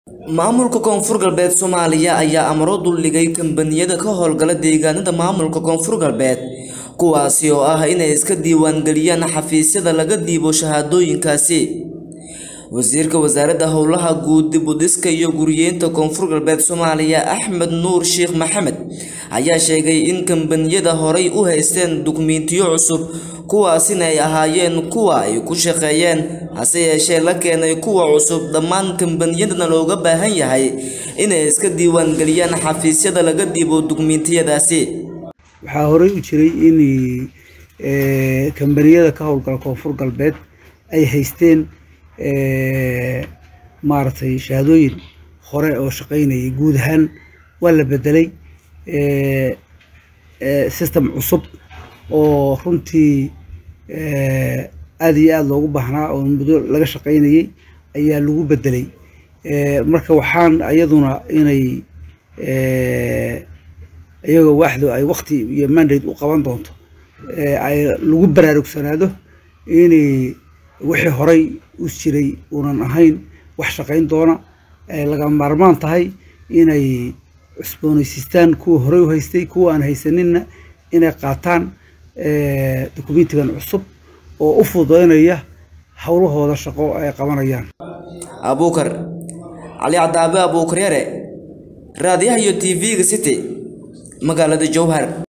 maamulka koonfur galbeed soomaaliya ayaa amro duldhigay kambaniyada ka howlgala deegaanada maamulka koonfur galbeed kuwaasi oo ah inay iska diiwaangeliyaan xafiisyada laga dhiibo shahaadooyinkaasi wasiirka wasaaradda howlaha guud dib u dhiska iyo guriyeynta koonfur galbeed soomaaliya axmed nuur sheekh maxamed ayaa sheegay in kambaniyada horay u haysteen dukumentiyo cusub kuwaasina ay ahaayeen kuwa ay ku shaqeeyeen hase yeeshee la keenay kuwa cusub dhammaan kambaniyadana looga baahan yahay inay iska diiwaangeliyaan xafiisyada laga dhiibo dukumentiyadaasi waxaa horey u jiray in kambaniyada ka howlgala koonfur galbeed ay haysteen maaragtay shahaadooyin hore oo shaqeynayay guud ahaan waa la bedelay system cusub oo runtii aada iyo aada loogu baahnaa oo muddo laga shaqeynayay ayaa lagu bedelay marka waxaan iyaduna inay iyagoo waaxdu ay wakti iyo mandate u qaban doonto ay lagu baraarugsanaado inay wixii horay u jiray uunan ahayn wax shaqayn doona laga maarmaan tahay inay cusboonaysiistaan kuwa horey u haystay kuwa aan haysaninna inay qaataan dokumentigan cusub oo u fududeynaya howlahooda shaqo ay qabanayaan abuukar cali cadaabe abuukar yare raadiyaha iyo t v-ga city magaalada jowhar